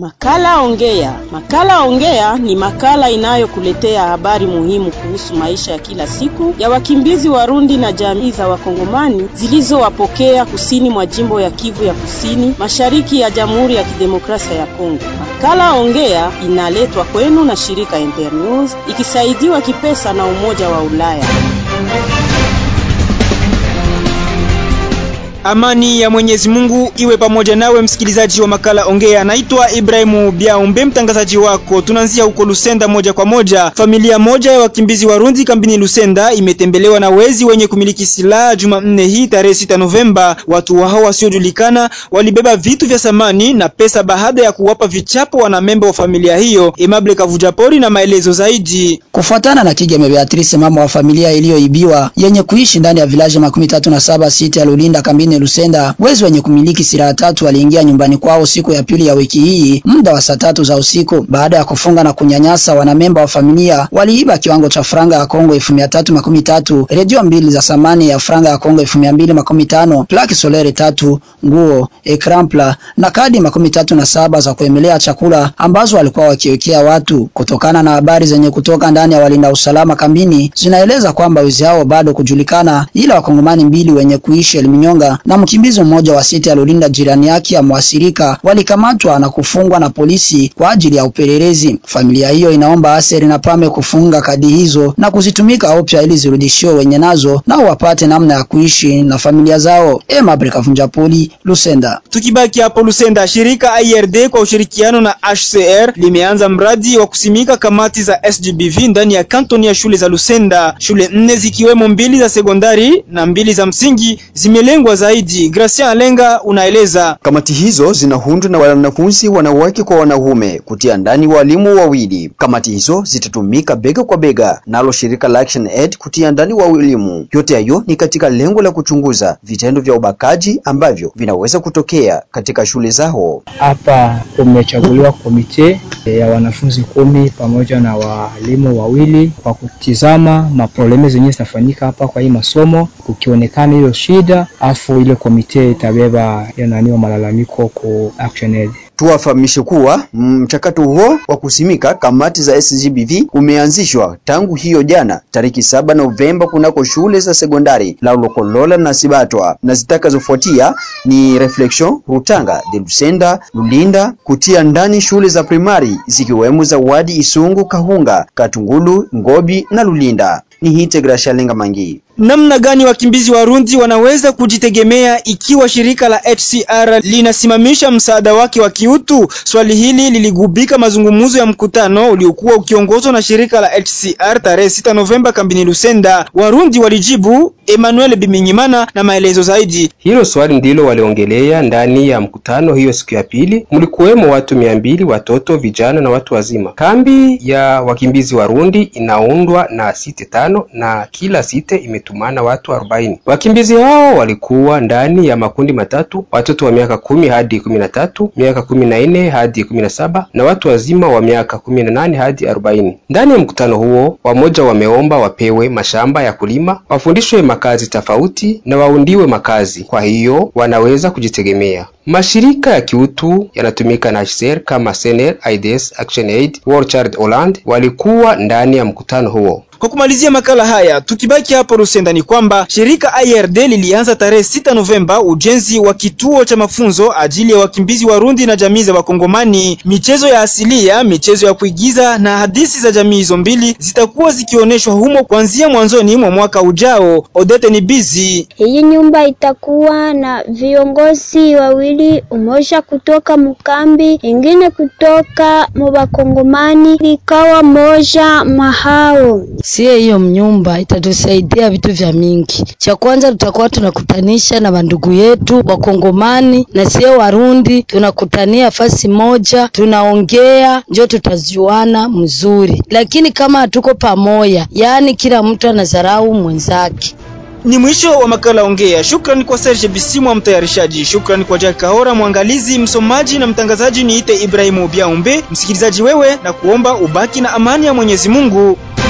Makala Ongea. Makala Ongea ni makala inayokuletea habari muhimu kuhusu maisha ya kila siku ya wakimbizi Warundi na jamii za Wakongomani zilizowapokea kusini mwa jimbo ya Kivu ya Kusini, mashariki ya Jamhuri ya Kidemokrasia ya Kongo. Makala Ongea inaletwa kwenu na shirika Internews ikisaidiwa kipesa na Umoja wa Ulaya. Amani ya Mwenyezi Mungu iwe pamoja nawe msikilizaji wa makala Ongea. Naitwa Ibrahimu Biaumbe, mtangazaji wako. Tunaanzia huko Lusenda moja kwa moja. Familia moja ya wakimbizi Warundi kambini Lusenda imetembelewa na wezi wenye kumiliki silaha Jumanne hii tarehe 6 Novemba. Watu hao wasiojulikana walibeba vitu vya samani na pesa baada ya kuwapa vichapo wanamemba wa familia hiyo. Emable Kavujapori na maelezo zaidi. Kufuatana na Kigeme Beatrice, mama wa familia iliyoibiwa yenye kuishi ndani ya vilaji makumi tatu na saba sita ya Lulinda kambini Lusenda, wezi wenye kumiliki silaha tatu waliingia nyumbani kwao siku ya pili ya wiki hii muda wa saa tatu za usiku. Baada ya kufunga na kunyanyasa wanamemba wa familia, waliiba kiwango cha franga ya Kongo elfu mia tatu makumi tatu, redio mbili za samani ya franga ya Kongo elfu mia mbili makumi tano, plaki solere tatu, nguo, ekrampla na kadi makumi tatu na saba za kuemelea chakula ambazo walikuwa wakiwekea watu. Kutokana na habari zenye kutoka ndani ya walinda usalama kambini, zinaeleza kwamba wezi hao bado kujulikana, ila wakongomani mbili wenye kuishi Elminyonga na mkimbizi mmoja wa sita aliyolinda jirani yake ya mwasirika walikamatwa na kufungwa na polisi kwa ajili ya upelelezi. Familia hiyo inaomba Aseri na Pame kufunga kadi hizo na kuzitumika upya ili zirudishiwe wenye nazo nao wapate namna ya kuishi na familia zao. Ema Brikavunja Poli, Lusenda. Tukibaki hapo Lusenda, shirika IRD kwa ushirikiano na HCR limeanza mradi wa kusimika kamati za SGBV ndani ya kantoni ya shule za Lusenda. Shule nne zikiwemo mbili za sekondari na mbili za msingi zimelengwa zaidi. Gracia Alenga unaeleza. Kamati hizo zinaundwa na wanafunzi wanawake kwa wanaume, kutia ndani walimu wawili. Kamati hizo zitatumika bega kwa bega nalo shirika la Action Aid kutia ndani walimu. Yote hayo ni katika lengo la kuchunguza vitendo vya ubakaji ambavyo vinaweza kutokea katika shule zao. Hapa kumechaguliwa komite ya wanafunzi kumi pamoja na walimu wawili kwa kutizama maprobleme zenyewe zinafanyika hapa kwa hii masomo, kukionekana hiyo shida afu ile komite itabeba yananiwa malalamiko ku Action Aid. Tuwafahamishe kuwa mchakato huo wa kusimika kamati za SGBV umeanzishwa tangu hiyo jana tariki saba Novemba kunako shule za sekondari la Lokolola na Sibatwa, na zitakazofuatia ni Reflection, Rutanga, de Lusenda, Lulinda, kutia ndani shule za primari zikiwemo za Wadi, Isungu, Kahunga, Katungulu, Ngobi na Lulinda. Ni hite Grashalenga Mangi. Namna gani wakimbizi Warundi wanaweza kujitegemea ikiwa shirika la HCR linasimamisha msaada wake wa kiutu? Swali hili liligubika mazungumzo ya mkutano uliokuwa ukiongozwa na shirika la HCR tarehe 6 Novemba kambini Lusenda. Warundi walijibu. Emmanuel Biminyimana na maelezo zaidi. Hilo swali ndilo waliongelea ndani ya mkutano hiyo siku ya pili. Mlikuwemo watu mia mbili, watoto, vijana na watu wazima. Kambi ya wakimbizi Warundi inaundwa na site tano na kila site imetumana watu arobaini. Wakimbizi hao walikuwa ndani ya makundi matatu: watoto wa miaka kumi hadi kumi na tatu, miaka kumi na nne hadi kumi na saba na watu wazima wa miaka kumi na nane hadi arobaini. Ndani ya mkutano huo, wamoja wameomba wapewe mashamba ya kulima, wafundishwe makazi tofauti na waundiwe makazi, kwa hiyo wanaweza kujitegemea. Mashirika ya kiutu yanatumika na HCR kama SNR, AIDS, Action Aid, World Child Holland walikuwa ndani ya mkutano huo. Kwa kumalizia makala haya, tukibaki hapo Lusenda, ni kwamba shirika IRD lilianza tarehe 6 Novemba ujenzi wa kituo cha mafunzo ajili ya wakimbizi Warundi na jamii za Wakongomani. Michezo ya asilia, michezo ya kuigiza na hadithi za jamii hizo mbili zitakuwa zikionyeshwa humo kuanzia mwanzoni mwa mwaka ujao. Odete ni bizi. Hii nyumba itakuwa na viongozi wawili, umoja kutoka mkambi, ingine kutoka mubakongomani, ikawa moja mahao Sie hiyo mnyumba itatusaidia vitu vya mingi. Cha kwanza tutakuwa tunakutanisha na bandugu yetu Wakongomani na sie Warundi, tunakutania fasi moja, tunaongea, njo tutajuana mzuri. Lakini kama hatuko pamoja, yaani kila mtu anadharau mwenzake. Ni mwisho wa makala Ongea. Shukrani kwa Serge Bisimwa mtayarishaji. Shukrani kwa Jack Kahora mwangalizi, msomaji na mtangazaji. Niite Ibrahimu Biaumbe. Msikilizaji wewe, na kuomba ubaki na amani ya Mwenyezi Mungu.